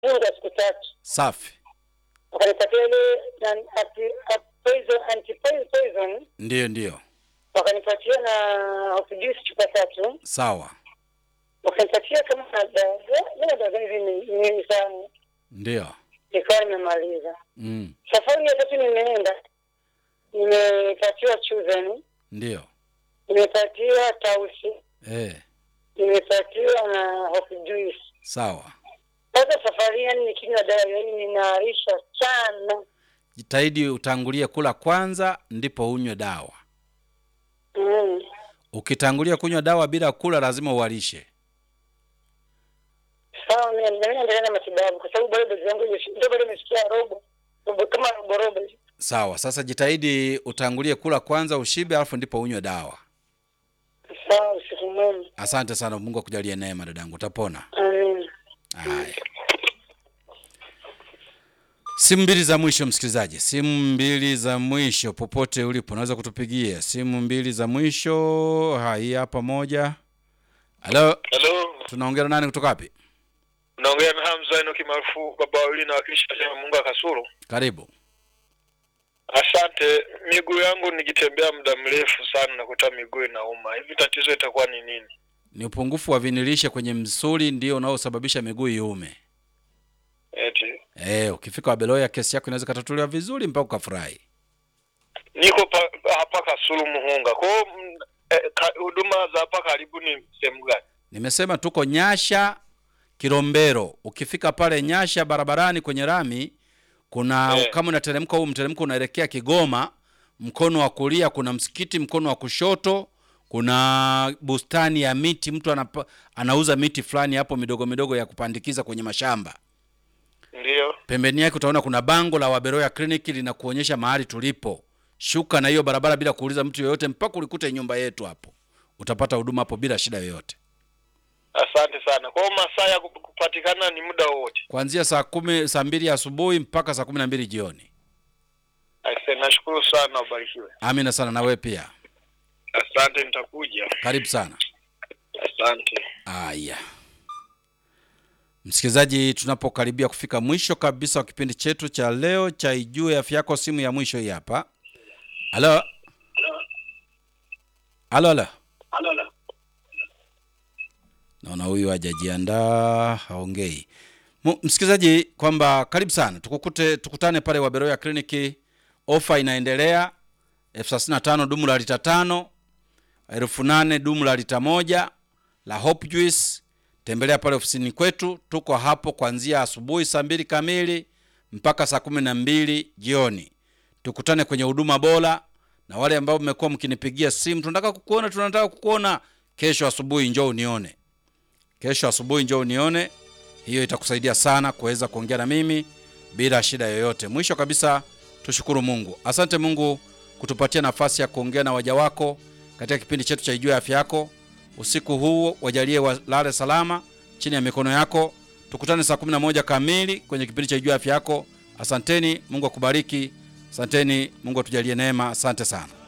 muda siku tatu, Safi. wakanipatia ile nan- anti- a- poison anti poison, Ndiyo, ndiyo. wakanipatia na hopijuice chupa tatu, Sawa. wakanipatia kama na dawa zile dawa hivi ni nyingi sana, Ndiyo. nikawa nimemaliza. Mm. Safari ya tatu nimeenda, nimepatiwa chuzeni, Ndiyo. nimepatiwa tausi, Eh. nimepatiwa na hopijuice. Sawa. Sasa safari yani nikinywa dawa yani ninaarisha sana. Jitahidi utangulie kula kwanza ndipo unywe dawa. Mm. Ukitangulia kunywa dawa bila kula lazima uwalishe. Sawa, mimi mimi naendelea na matibabu kwa sababu bado dozi yangu imefi- ndio bado imefikia robo robo kama robo robo. hivi. Sawa. Sasa jitahidi utangulie kula kwanza ushibe alafu ndipo unywe dawa. Sawa, usiku mwema. Asante sana. Mungu akujalie neema dadangu, utapona. Amen. Haya, simu mbili za mwisho, msikilizaji, simu mbili za mwisho, popote ulipo unaweza kutupigia simu mbili za mwisho. Hai hapa moja. Halo, Halo, tunaongea na nani kutoka wapi? naongea na Hamza Enoki maarufu baba wawili na wakilisha chama Mungu akasuru. Karibu. Asante. Miguu yangu nikitembea muda mrefu sana nakuta miguu inauma. Hivi tatizo itakuwa ni nini? Ni upungufu wa vinilishe kwenye msuli ndio unaosababisha miguu iume. Eti Eh, ukifika Wabeloya kesi yako inaweza katatuliwa vizuri mpaka ukafurahi. niko pa, hapa Kasulu Muhunga. Kwa hiyo mm, eh, ka- huduma za hapa karibu ni sehemu gani? Nimesema tuko Nyasha Kilombero. Ukifika pale Nyasha barabarani kwenye rami kuna Eh. kama unateremka huu mteremko unaelekea Kigoma, mkono wa kulia kuna msikiti, mkono wa kushoto kuna bustani ya miti, mtu anapa, anauza miti fulani hapo midogo midogo ya kupandikiza kwenye mashamba. Ndiyo. Pembeni yake utaona kuna bango la Waberoya Clinic linakuonyesha mahali tulipo. Shuka na hiyo barabara bila kuuliza mtu yoyote mpaka ulikute nyumba yetu hapo. Utapata huduma hapo bila shida yoyote. Asante sana. Kwa hiyo masaa ya kup- kupatikana ni muda wowote. kuanzia saa kumi saa mbili asubuhi mpaka saa kumi na mbili jioni. Asante, nashukuru sana, ubarikiwe. Amina sana na wewe pia, Asante, nitakuja. karibu sana. Asante. Aya, msikilizaji, tunapokaribia kufika mwisho kabisa wa kipindi chetu cha leo cha Ijue Afya Yako, simu ya mwisho hii hapa. Halo, halo, halo. Naona huyu hajajiandaa, haongei. Mu- Msikilizaji, kwamba karibu sana, tukukute tukutane pale Waberoya Kliniki. Ofa inaendelea elfu thelathini na tano dumu la lita tano, elfu nane dumu la lita moja la Hope Juice. Tembelea pale ofisini kwetu, tuko hapo kuanzia asubuhi saa mbili kamili mpaka saa kumi na mbili jioni. Tukutane kwenye huduma bora, na wale ambao mmekuwa mkinipigia simu, tunataka kukuona, tunataka kukuona, kesho asubuhi njoo unione kesho asubuhi njoo unione. Hiyo itakusaidia sana kuweza kuongea na mimi bila shida yoyote. Mwisho kabisa, tushukuru Mungu. Asante Mungu kutupatia nafasi ya kuongea na waja wako katika kipindi chetu cha Ijue Afya Yako. Usiku huu wajalie walale salama chini ya mikono yako. Tukutane saa 11 kamili kwenye kipindi cha Ijue Afya Yako. Asanteni, Mungu akubariki. Asanteni, Mungu atujalie neema. Asante sana.